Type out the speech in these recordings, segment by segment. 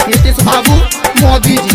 नीतीश बाबू मोदी जी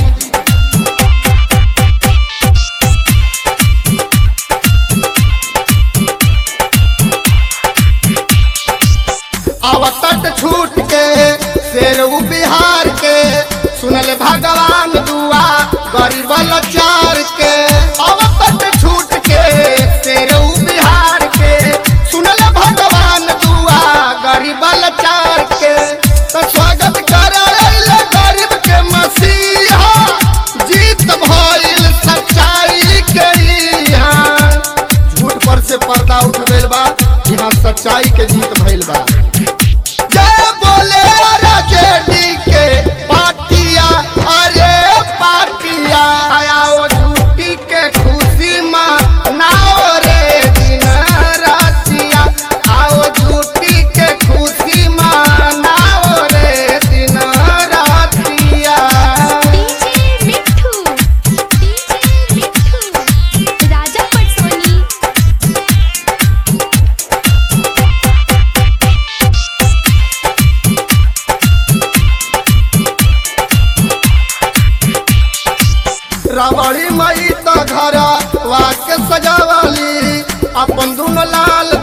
आवतट छूट के शेरऊ बिहार के सुनल भगवान दुआ गरीब लाचार के आवतट छूट के शेरऊ बिहार के सुनल भगवान दुआ गरीब लाचार के तो स्वागत करल गरीब के मसीहा जीत भइल सच्चाई के यहाँ झूठ पर से पर्दा उठ गइल बा यहाँ सच्चाई के जीत भइल बा जय बोले राजेडी के पाटिया अरे पाटिया आओ झूठी के खुशी मनाओ रे दिन रातिया आओ झूठी के खुशी मनाओ रे दिन रातिया डीजे मिठू डीजे मिठू राजा पटसोनी रावड़ी मई तो घर वाके सजावली अपन दुनो लाल